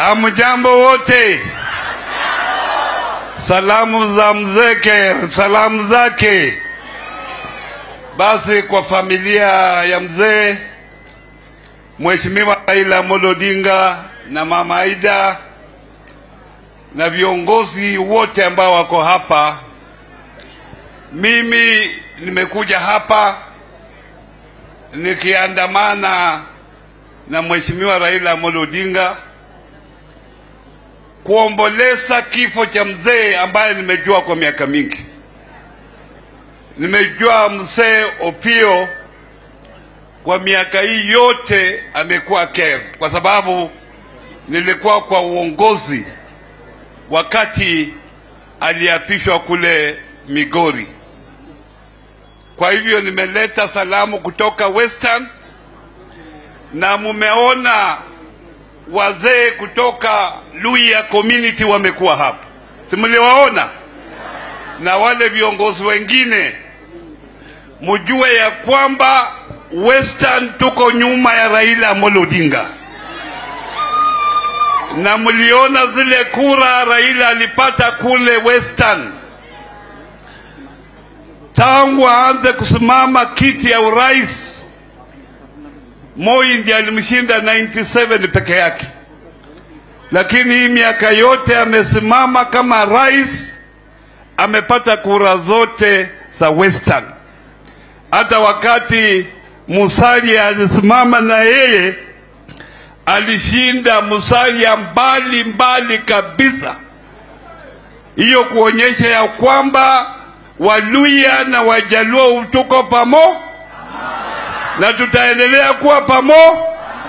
Hamjambo wote. Salamu za mzeke, salamu zake. Basi kwa familia ya mzee Mheshimiwa Raila Amolo Odinga na Mama Aida na viongozi wote ambao wako hapa, mimi nimekuja hapa nikiandamana na Mheshimiwa Raila Amolo Odinga kuomboleza kifo cha mzee ambaye nimejua kwa miaka mingi. Nimejua mzee Opio kwa miaka hii yote amekuwa care, kwa sababu nilikuwa kwa uongozi wakati aliapishwa kule Migori. Kwa hivyo nimeleta salamu kutoka Western na mumeona wazee kutoka Luhya community wamekuwa hapa, si mliwaona? Na wale viongozi wengine, mjue ya kwamba Western tuko nyuma ya Raila Amolo Odinga, na mliona zile kura Raila alipata kule Western. Tangu aanze kusimama kiti ya urais Moi ndiye alimshinda 97 peke yake, lakini hii miaka yote amesimama kama rais, amepata kura zote za Western. Hata wakati Musalia alisimama na yeye alishinda Musalia mbali mbali kabisa. Hiyo kuonyesha ya kwamba Waluya na Wajaluo tuko pamoja na tutaendelea kuwa pamo.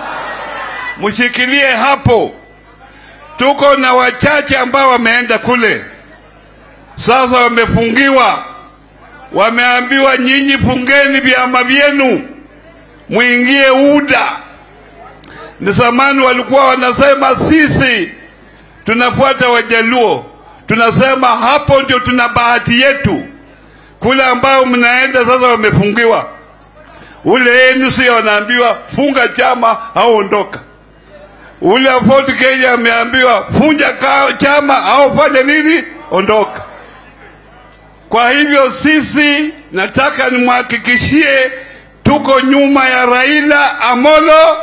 Mshikilie hapo. Tuko na wachache ambao wameenda kule, sasa wamefungiwa, wameambiwa nyinyi fungeni vyama vyenu, mwingie UDA. Ni zamani walikuwa wanasema sisi tunafuata Wajaluo, tunasema hapo ndio tuna bahati yetu. Kule ambao mnaenda sasa wamefungiwa ule ANC wanaambiwa funga chama au ondoka. Ule wa Ford Kenya ameambiwa funja chama au fanya nini, ondoka. Kwa hivyo sisi, nataka nimhakikishie tuko nyuma ya Raila Amolo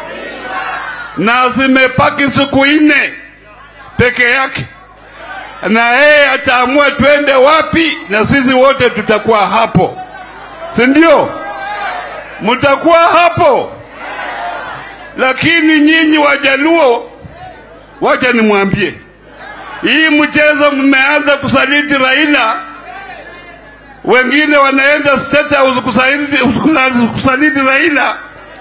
na zimepaki siku nne peke yake, na yeye ataamua twende wapi, na sisi wote tutakuwa hapo, si ndio? mtakuwa hapo. Lakini nyinyi Wajaluo, wacha nimwambie, hii mchezo mmeanza kusaliti Raila, wengine wanaenda State House kusaliti, kusaliti Raila.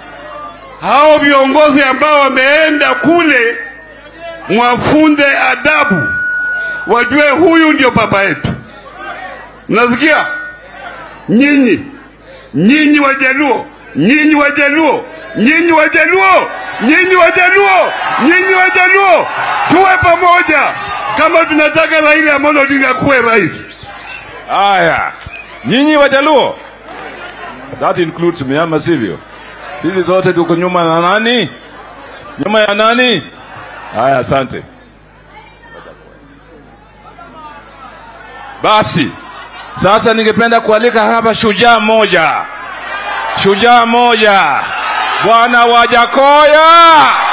Hao viongozi ambao wameenda kule, mwafunde adabu, wajue huyu ndio baba yetu. Mnasikia nyinyi nyinyi Wajaluo, nyinyi Wajaluo, nyinyi Wajaluo, nyinyi Wajaluo, nyinyi Wajaluo, tuwe pamoja kama tunataka Raila Amolo Odinga kuwe rais. Haya, nyinyi Wajaluo, that includes me, ama sivyo? Sisi zote tuko nyuma na nani? Nyuma ya nani? Haya, asante. Basi sasa ningependa kualika hapa shujaa moja, shujaa moja, Bwana Wajakoya.